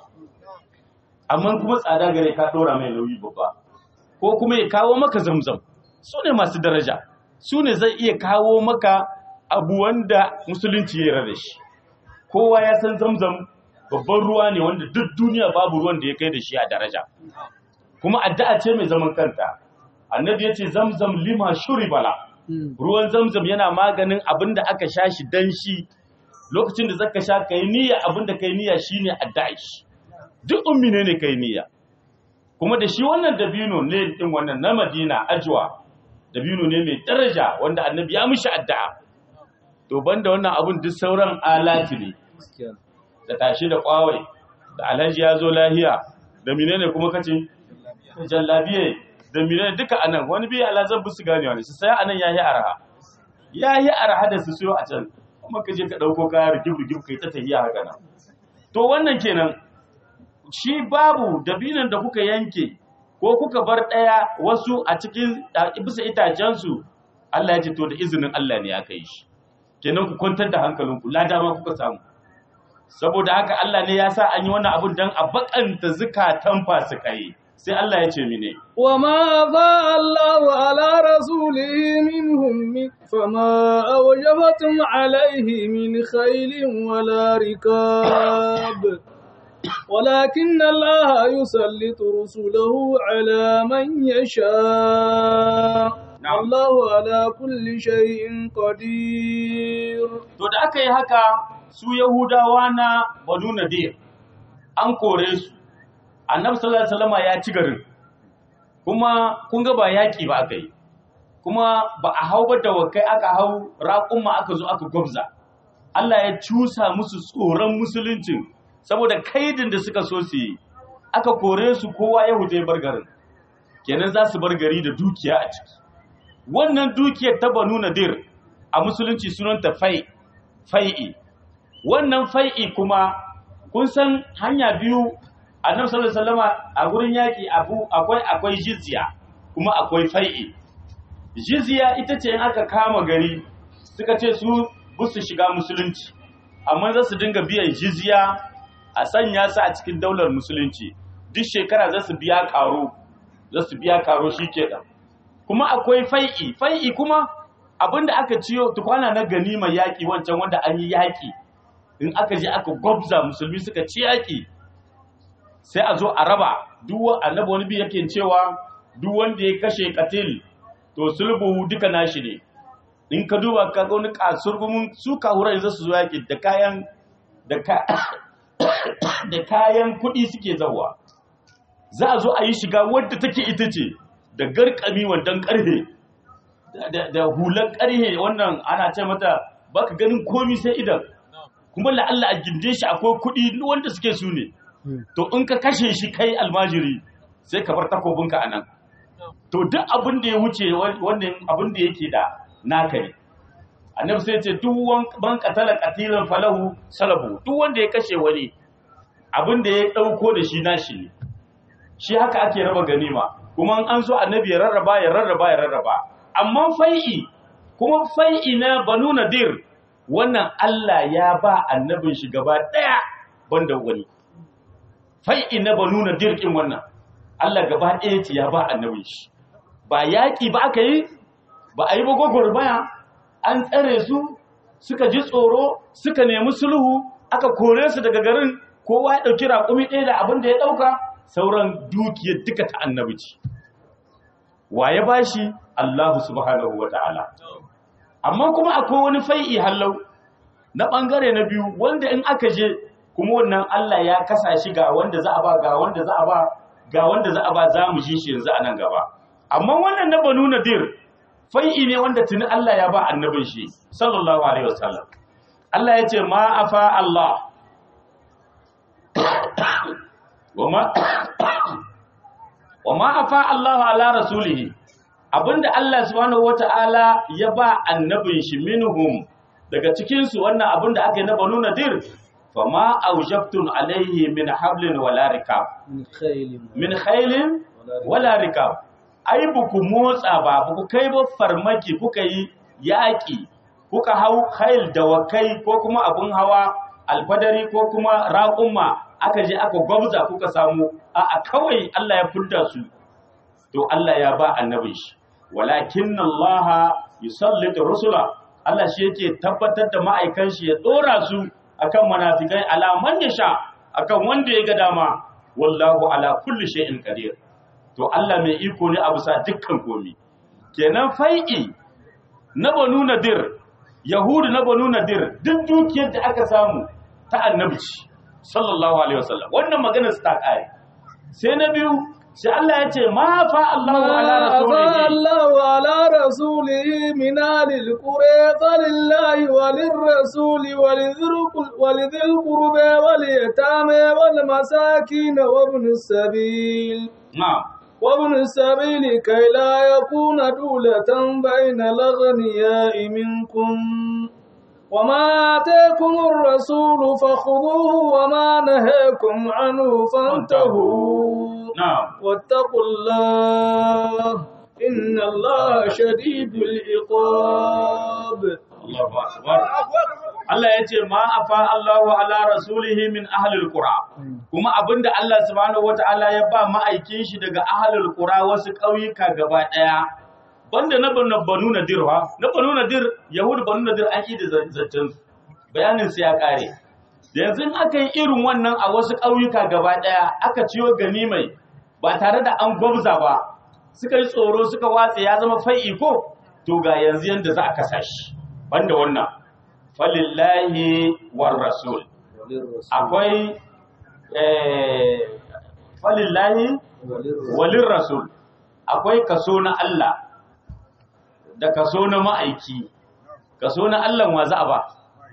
amma kuma tsada gare ka ɗora mai nauyi babba ko kuma ya kawo maka zamzam su ne masu daraja su ne zai iya kawo maka abu wanda musulunci ya rada shi kowa ya san zamzam babban ruwa ne wanda duk duniya babu ruwan da ya kai da shi a daraja kuma addu'a ce mai zaman kanta annabi ya ce zamzam lima shuri bala ruwan zamzam yana maganin abin da aka sha shi dan shi lokacin da zaka sha kai niyya abin da kai niyya shine addu'a shi duk ummi ne ne kai niyya kuma da shi wannan dabino ne din wannan na Madina ajwa dabino ne mai daraja wanda annabi ya mishi addu'a to banda wannan abun duk sauran alati ne da tashi da kwawai da alhaji ya zo lahiya da menene kuma kace jallabiye da menene duka anan wani biya alhazan bu su ganewa ne su sai anan yayi arha yayi arha da su siyo a can kuma ka je ka dauko kaya rigib rigib kai ta tahiya haka nan to wannan kenan shi babu dabinan da kuka yanke ko kuka bar ɗaya wasu a cikin bisa itacensu Allah ya ce to da izinin Allah ne aka yi shi kenan ku kwantar da hankalinku lada ma kuka samu saboda haka Allah ne ya sa an yi wannan abun dan a bakanta zukatan fasikai sai Allah ya ce mine وما أفاء الله على رسوله منهم من- فما أوجبتم عليه من خيل ولا ركاب ولكن الله يسلط رسله على من يشاء نعم. الله على كل شيء قدير to da aka yi haka su Yahudawa na Banu Nadir an kore su Annabi sallallahu alaihi wasallam ya ci garin kuma kun ga ba yaki ba aka yi kuma ba a hau ba da wakai aka hau raƙumma aka zo aka gwabza Allah ya cusa musu tsoron musuluncin saboda kaidin da suka so su yi aka kore su kowa ya huje bar garin kenan za su bar gari da dukiya a ciki wannan dukiyar ta Banu Nadir a musulunci sunanta fai fai'i wannan fai'i kuma kun san hanya biyu annabi sallallahu alaihi wasallama a gurin yaki abu akwai akwai jizya kuma akwai fai'i jizya ita ce in aka kama gari suka ce su busu shiga musulunci amma za su dinga biyan jizya a sanya su a cikin daular musulunci duk shekara za su biya karo za su biya karo shi kenan kuma akwai fai'i fai'i kuma abinda aka ciyo tukwana na ganima yaƙi wancan wanda an yi yaƙi in aka je aka gwabza musulmi suka ci yaƙi sai a zo a raba duk annabi wani bi yake cewa duk wanda ya kashe katil to sulbu duka nashi ne in ka duba ka ga wani kasurgumin su kahura yanzu su zo yaƙi da kayan da ka da kayan kuɗi suke zawa za a zo a yi shiga wadda take ita ce da garkami wandan ƙarfe da, da hular ƙarhe wannan ana ce mata baka ganin komi sai idan kuma la'alla a ginde shi akwai kuɗi wanda suke su ne to in ka kashe shi kai almajiri sai ka bar takobinka a nan to duk abin da ya wuce wannan abin da yake da naka ne annabi sai ce duk wan ban qatala qatilan falahu salabu duk wanda ya kashe wani abin da ya dauko da shi nashi ne shi haka ake raba ganima kuma an so annabi ya rarraba ya rarraba ya rarraba amma fai'i kuma fai'i na banu nadir wannan Allah ya ba annabin shi gaba daya banda wani fai'i na banu nadir kin wannan Allah gaba daya ce ya ba annabin shi ba yaki ba aka yi ba a yi ba gwagwarmaya an tsare su suka ji tsoro suka nemi sulhu aka kore su daga garin kowa ya ɗauki raƙumi ɗaya da abin da ya ɗauka sauran dukiyar duka ta annabi ce wa ya bashi Allah subhanahu wa ta'ala amma kuma akwai wani fai'i hallau na ɓangare na biyu wanda in aka je kuma wannan Allah ya kasa shi ga wanda za a ba ga wanda za a ba ga wanda za a ba za mu shi shi yanzu a nan gaba amma wannan na banu nadir fai'i ne wanda tuni Allah ya ba annabin shi sallallahu alaihi wasallam Allah ya ce ma afa Allah wama wama afa Allah ala rasulihi abinda Allah subhanahu wataala ya ba annabin shi minhum daga cikin su wannan abinda aka yi na banu nadir fama aujabtun alaihi min hablin wala rikab من خيل min khailin wala rikab ai ba ku motsa ba ba ku kai ba farmaki kuka yi yaƙi kuka hau khail da wakai ko kuma abun hawa alfadari ko kuma raƙumma aka je aka gwabza kuka samu a a kawai Allah ya fudda su to Allah ya ba annabin shi walakin Allah yusallitu rusula Allah shi yake tabbatar da ma'aikan shi ya dora su akan munafikai alaman ya sha akan wanda ya ga dama wallahu ala kulli shay'in qadir to Allah mai iko ne a bisa dukkan komi kenan fai'i na banu nadir yahudu na banu nadir duk dukiyar da aka samu ta annabi ce, sallallahu alaihi wasallam wannan magana su ta kare sai na biyu sai Allah ya ce ma fa Allahu ala ما أفاء rasulihi الله على رسوله من أهل القرى فلله وللرسول ولذي القل- ولذي القربى واليتامى والمساكين وابن السبيل na'am وابن السبيل كي لا يكون دولة بين الأغنياء منكم وما آتاكم الرسول فخذوه وما نهاكم عنه فانتهوا na'am واتقوا الله إن الله شديد العقاب Allahu akbar Allah ya ce ma afa Allahu ala rasulihi min ahlil qura kuma abinda Allah subhanahu wataala ya ba ma'aikin shi daga ahlul qura wasu ƙauyuka gaba daya banda na banu banu nadir ha na banu nadir yahud banu nadir an yi da zancen su. bayanin su ya kare da yanzu in aka yi irin wannan a wasu ƙauyuka gaba daya aka ciyo ganimai ba tare da an gwabza ba suka yi tsoro suka watse ya zama fai'i ko to ga yanzu yanda za a kasa shi banda wannan falillahi war rasul akwai eh, falillahi walin rasul akwai kaso na Allah da kaso na ma'aiki kaso na Allah wa za a ba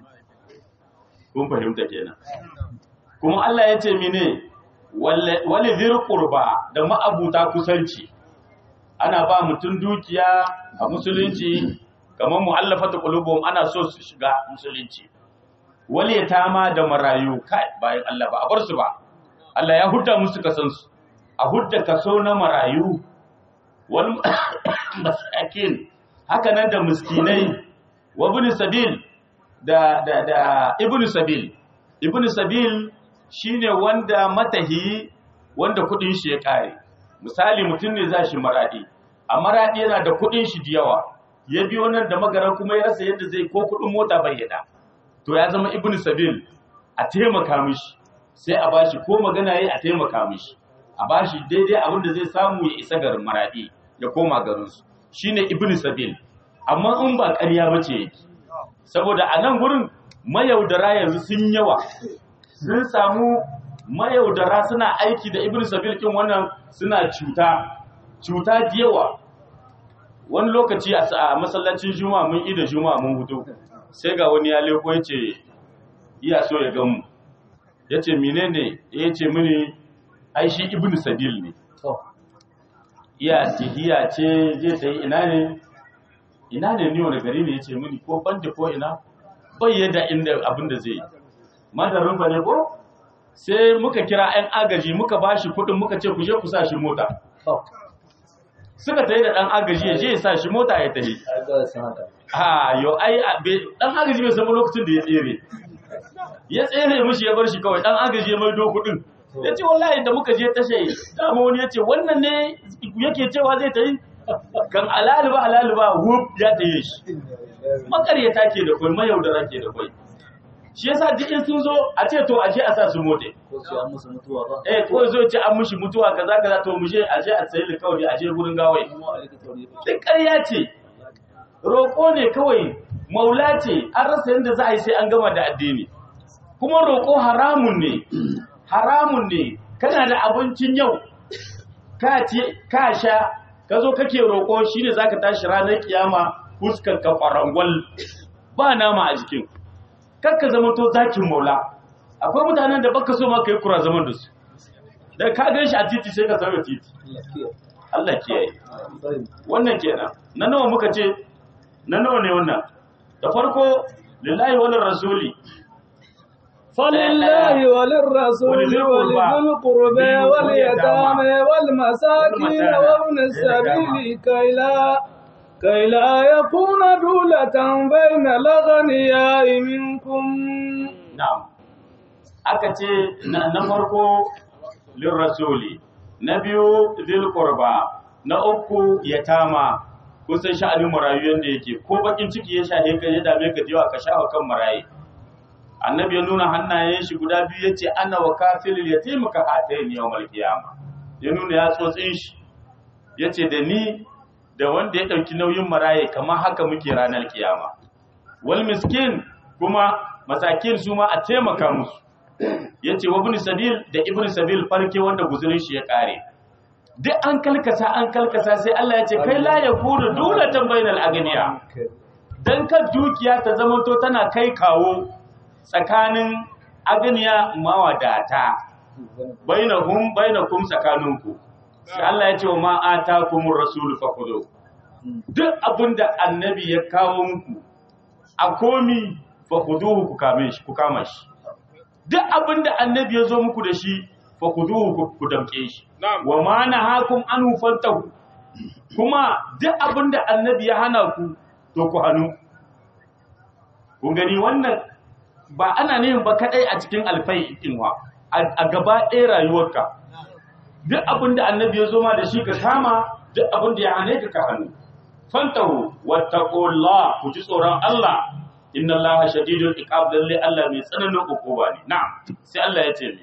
kun fahimta kenan kuma Allah ya ce mine wali zir qurba da ma'abuta kusanci ana ba mutum dukiya a musulunci kamar mu'allafata qulubuhum ana so su shiga musulunci wal yatama da marayu kai bayan Allah ba a bar su ba Allah ya hudda musu kasan su a hudda kaso na marayu wal masakin haka nan da miskinai wa ibn sabil da da da ibn sabil ibn sabil shine wanda matahi wanda kudin shi ya kare misali mutum ne za shi maradi a maradi yana da kudin shi da yawa ya biyo nan da magaran kuma ya rasa yadda zai ko kudin mota bayyana to ya zama ibn sabil a taimaka mishi sai a bashi ko magana yayi a taimaka mishi a bashi daidai abin da zai samu ya isa garin maradi ya koma garin su shine ibn sabil amma in ba ƙarya bace yake saboda a nan gurin mayaudara yanzu sun yawa sun samu mayaudara suna aiki da ibn sabil kin wannan suna cuta cuta da yawa wani lokaci a sa- a masallacin juma'a mun ida juma'a mun hutu sai ga wani ya leko ya ce iya so ya gamu ya ce menene ya ce mini ai shi ibn sabil ne iya tihiya ce je ta yi ina ne ina ne ni wani gari ne ya ce mini ko banda ko ina bai yadda inda abin da zai yi madarin ba ne ko sai muka kira 'yan agaji muka ba shi kudin muka ce ku je ku sa shi mota suka tayi da ɗan agaji ya je ya sa shi mota ya tafi ha yo ai a- be- ɗan agaji bai samu lokacin da ya tsere ya tsere mishi ya bar shi kawai ɗan agaji ya maido kudin ya ce wallahi da muka je tashe dama wani ya ce wannan ne yake cewa zai tayi kan alaliba alaliba whoop ya taye shi makaryata ke da kwai mayaudara ke da kwai shi yasa duk in sun zo a ce to a je a sa su mote eh ko zo ce an mushi mutuwa kaza kaza to mu je a je a sayi likawari a je gurin gawai duk ƙarya ce roƙo ne kawai maula ce an rasa yadda za a yi sai an gama da addini kuma roƙo haramun ne haramun ne kana da abincin yau ka ce ka sha ka zo kake roƙo shine zaka tashi ranar kiyama fuskar ka farangwal ba nama a jikin kakka zama to zakin maula akwai mutanen da baka so ma kai kura zaman da su da ka gan shi a titi sai ka sauya titi Allah kiyaye wannan kenan na nawa muka ce na nawa ne wannan da farko lillahi wal rasuli فلله وللرسول ولذي القربى. ولذي القربى واليتامى والمساكين وابن السبيل كي لا كي لا يكون دولة بين الأغنياء منكم na'am aka ce na na farko lil rasuli na biyu lil qurba na uku yatama kusan sha'anin marayu yanda yake ko bakin ciki ya shahe ka ya dame ka jiwa ka shafa kan marayi annabi ya nuna hannayen shi guda biyu yace ana wa kafilil yatim ka hatayn yawmal qiyama ya nuna ya tsotsin shi yace da ni da wanda ya dauki nauyin maraye kamar haka muke ranar kiyama wal miskin kuma masakin su ma a taimaka musu yace wa ibn sabil da ibn sabil farke wanda guzurin shi ya kare duk an kalkasa an kalkasa sai Allah ya ce kai la yakunu dulatan bainal agniya dan kan dukiya ta zamanto tana kai kawo tsakanin agniya mawadata bainahum bainakum tsakaninku sai Allah ya ce wa ma atakumur rasul fakhudhu duk abinda annabi ya kawo muku a komi fakhuduhu ku kame shi ku kama shi duk abinda annabi ya zo muku da shi fakhuduhu ku damke shi wa ma nahakum anhu fantahu kuma duk abinda annabi ya hana ku to ku hanu kun gani wannan ba ana neman ba kadai a cikin alfai dinwa a gaba ɗaya rayuwarka duk abinda annabi ya zo ma da shi ka kama duk abinda ya hane ka ka hannu fantahu wattaqullah ku ji tsoron Allah inna Allah shadidul iqab lalle Allah mai tsananin hukuma ne na'am sai Allah ya ce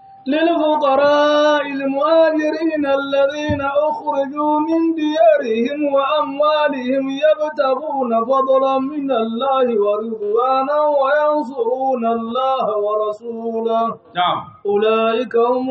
للفقراء المهاجرين الذين أخرجوا من ديارهم وأموالهم يبتغون فضلا من الله ورضوانا وينصرون الله ورسوله na'am أولئك هم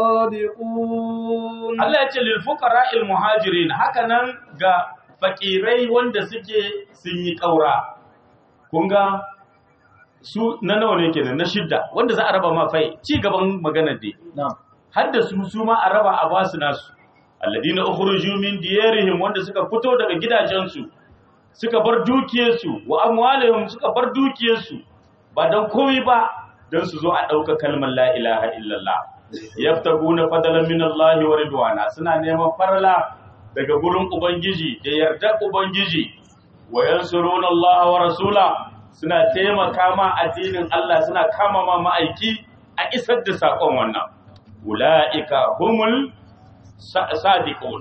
الصادقون Allah ya ce lil fuqara'il muhajirin haka nan ga fakirai wanda suke sun yi kaura kun ga su na nawa ne kenan na shidda wanda za a raba ma fai ci gaban maganar dai نعم har da su su ma a raba a basu nasu alladina ukhruju min diyarihim wanda suka fito daga gidajensu suka bar dukiyarsu wa amwalihim suka bar dukiyarsu ba dan komai ba dan su zo a dauka kalmar la ilaha illallah yaftaguna fadalan min Allah wa ridwana suna neman farla daga gurin ubangiji da yarda ubangiji wa yansuruna Allah wa rasula suna taimaka ma addinin Allah suna kama ma ma'aiki a isar da sakon wannan ula'ika humul sadiqun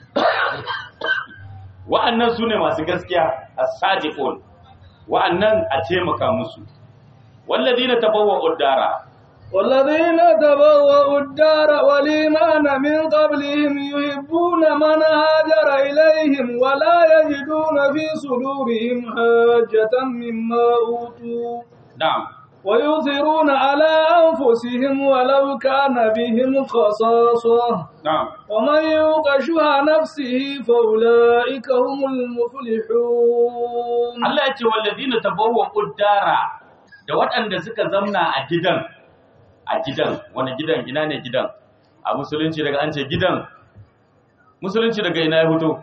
wa'annan su ne masu gaskiya a sadiqun wa'annan a taimaka musu walladina tabawwa uddara والذين تبوأوا الدار والإيمان من قبلهم يحبون من هاجر إليهم ولا يجدون في صدورهم حاجة مما أوتوا na'am ويؤثرون على أنفسهم ولو كان بهم خصاصة na'am ومن يوق شح نفسه فأولئك هم المفلحون Allah ya ce walladina tabawwa uddara da waɗanda suka zamna a gidan a gidan wani gidan ina ne gidan a musulunci daga an ce gidan musulunci daga ina ya fito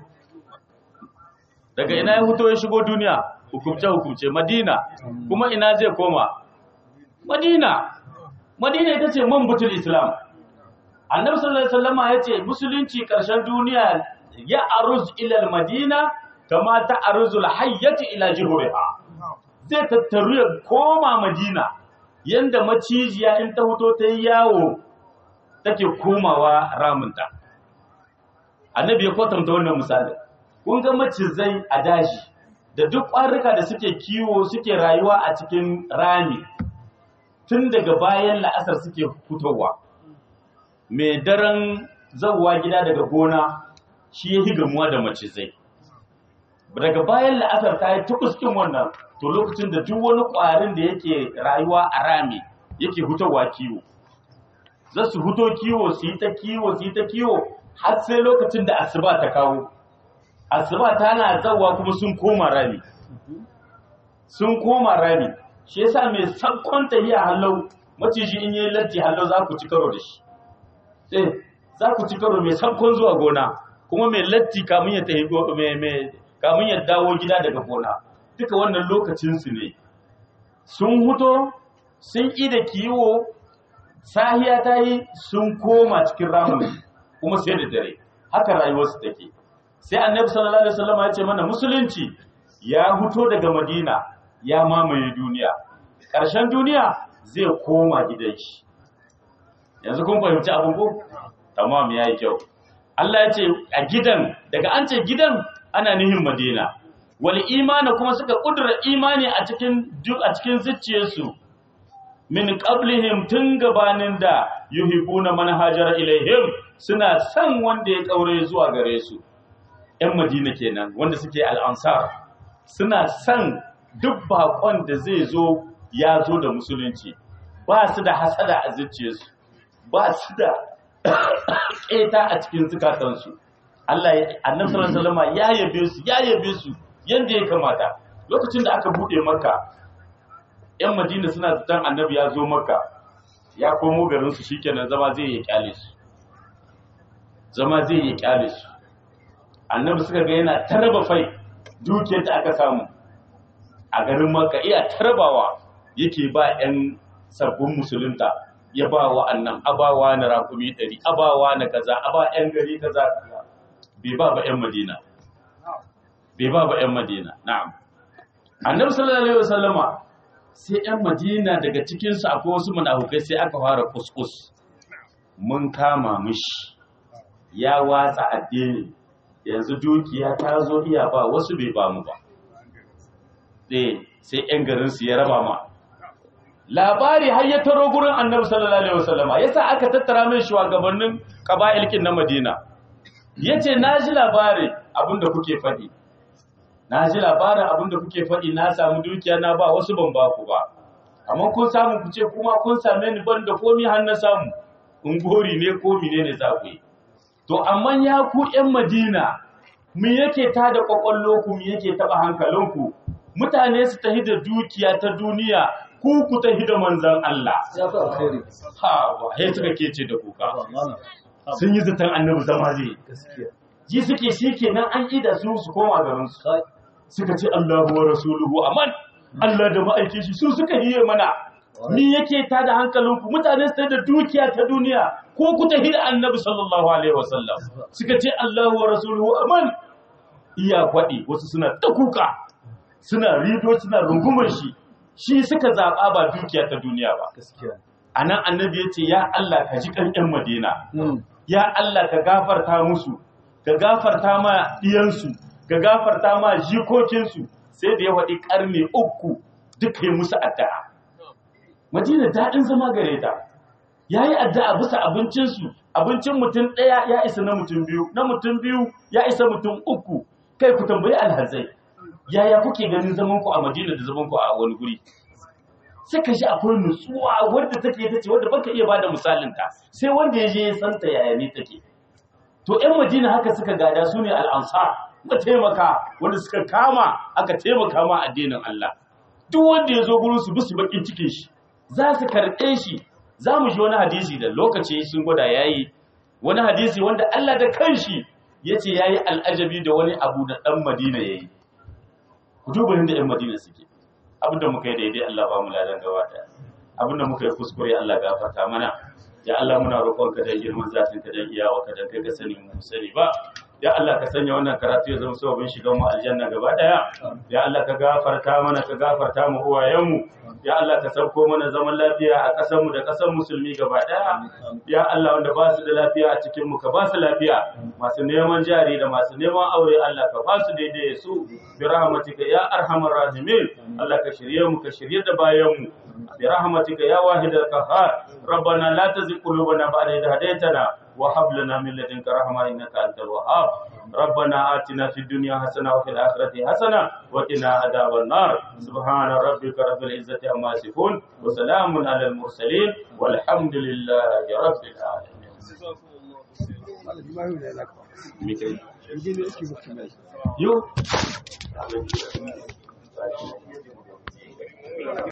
daga ina ya fito ya shigo duniya hukumce hukumce madina kuma ina zai koma madina madina ita ce man butul islam annabi sallallahu alaihi wasallama ya ce musulunci karshen duniya ya aruz ila madina kama ta aruzul hayyati ila jihuriha zai tattaru ya koma madina yanda macijiya in ta fito ta yi yawo take komawa ramunta annabi ya kwatanta wannan misali kun ga macizai a daji da duk ƙwarruka da suke kiwo suke rayuwa a cikin rami tun daga bayan la'asar suke fitowa mai daren zauwa gida daga gona shi ya gamuwa da macizai daga bayan la'asar ta yi tukuskin wannan to lokacin da duk wani ƙwarin da yake rayuwa a rami yake hutowa kiwo za su huto kiwo su yi ta kiwo su yi ta kiwo har sai lokacin da asuba ta kawo asuba tana zawa kuma sun koma rami sun koma rami shi yasa mai sakkon tahiya hallau maciji in yi latti hallau za ku ci karo da shi eh za ku ci karo mai sakkon zuwa gona kuma mai latti kamun ya tahi go- mai mai kamun ya dawo gida daga gona duka wannan lokacin su ne sun huto sun ƙi da kiwo sahiya ta yi sun koma cikin ramin kuma sai da dare haka rayuwarsu take sai annabi sallallahu alaihi wasallam ya ce mana musulunci ya huto daga madina ya mamaye duniya ƙarshen duniya zai koma gidan shi yanzu kun fahimci abin ko tamam yayi kyau Allah ya ce a gidan daga an ce gidan ana nihin madina wal imani kuma suka kudura imani a cikin duk a cikin zuciyarsu min qablihim tun gabanin da yuhibuna man hajara ilaihim suna san wanda ya kaure zuwa gare su ƴan madina kenan wanda suke al-ansar suna san duk bakon da zai zo ya zo da musulunci ba su da hasada a zuciyarsu ba su da ƙeta a cikin zukatansu Allah ya annabi sallallahu alaihi wasallam ya yabe su ya yabe su yanda ya kamata lokacin da aka bude makka yan madina suna zaton annabi ya zo makka ya komo garin su shikenan zama zai yi kyale su zama zai yi kyale su annabi suka ga yana taraba fai dukiyar da aka samu a garin makka iya tarabawa yake ba yan sabbin musulunta ya ba wa annan abawa na rakumi ɗari abawa na kaza aba yan gari kaza bai ba ba yan madina bai ba ba yan madina na'am annabi sallallahu alaihi wasallama sai yan madina daga cikin su akwai wasu munafukai sai aka fara kuskus mun kama mishi ya watsa addini yanzu dukiya ta zo iya ba wasu bai ba mu ba sai yan garin su ya raba ma labari har ya taro gurin annabi sallallahu alaihi wasallama yasa aka tattara mai shugabannin qaba'ilkin na Madina yace na ji labari abinda kuke faɗi na ji labarin abinda kuke faɗi na samu dukiya na ba wasu ban ba ku ba amma kun samu ku ce kuma kun same ni ban da komi har na samu in gori ne ko mine ne za ku yi to amma ya ku ƴan Madina mu yake tada kwakwallo ku mu yake taba hankalinku mutane su tahi da dukiya ta duniya ku ku tahi da manzan Allah ya fi alkhairi ha ba sai suka kece da kuka sun yi zaton annabi zama zai gaskiya ji suke shi kenan an ida su su koma garin su kai suka ce Allahu wa rasuluhu aman Allah da ma'aikin shi su suka yi mana ni yake ta da hankalinku mutane su da dukiya ta duniya ko ku tahi da annabi sallallahu alaihi wasallam suka ce Allahu wa rasuluhu aman iya kwaɗi wasu suna ta kuka suna rido suna rungumar shi shi suka zaɓa ba dukiya ta duniya ba gaskiya a nan annabi ya ce ya Allah ka ji kan 'yan madina Mm. ya Allah ka gafarta musu ka gafarta ma ɗiyansu ka gafarta ma jikokinsu sai da ya waɗi ƙarni uku duka yi musu addu'a madina daɗin zama gare ta ya yi addu'a bisa abincinsu abincin mutum ɗaya ya isa na mutum biyu na mutum biyu ya isa mutum uku kai ku tambayi alhazai yaya kuke ganin zamanku a madina da zamanku a wani guri sai ka ji akwai nutsuwa wadda take ta ce wadda baka iya bada misalin ta sai wanda ya je ya santa yaya ne take to ƴan Madina haka suka gada su ne al'ansar mataimaka wanda suka kama aka taimaka ma addinin Allah duk wanda ya zo gurin su bisu bakin cikin shi za su karɓe shi za mu ji wani hadisi da lokaci sun gwada yayi wani hadisi wanda Allah da kanshi yace yayi al'ajabi da wani abu da dan Madina yayi ku duba inda ƴan Madina suke abinda muka yi daidai Allah ba mu ladan gaba daya abinda muka yi kuskure Allah gafarta mana ya Allah muna roƙonka da girman zatin ka da iyawa ka dan kai ka sani mu sani ba ya Allah ka sanya wannan karatu ya zama sababin shigan mu aljanna gaba daya ya Allah ka gafarta mana ka gafarta mu uwayen mu ya Allah ka sauko mana zaman lafiya a ƙasar mu da ƙasar musulmi gaba daya ya Allah wanda ba su da lafiya a cikin mu ka ba su lafiya masu neman jari da masu neman aure Allah ka ba su daidai su bi rahmatika ya arhamar rahimin Allah ka shirye mu ka shirye da bayan mu bi rahmatika ya wahidal qahhar rabbana la tuzigh qulubana ba'da idh hadaytana وهب لنا من لدنك رحمة إنك أنت الوهاب ربنا آتنا في الدنيا حسنة وفي الآخرة حسنة وقنا عذاب النار سبحان ربك رب العزة عما يصفون وسلام على المرسلين والحمد لله رب العالمين ميكي. يو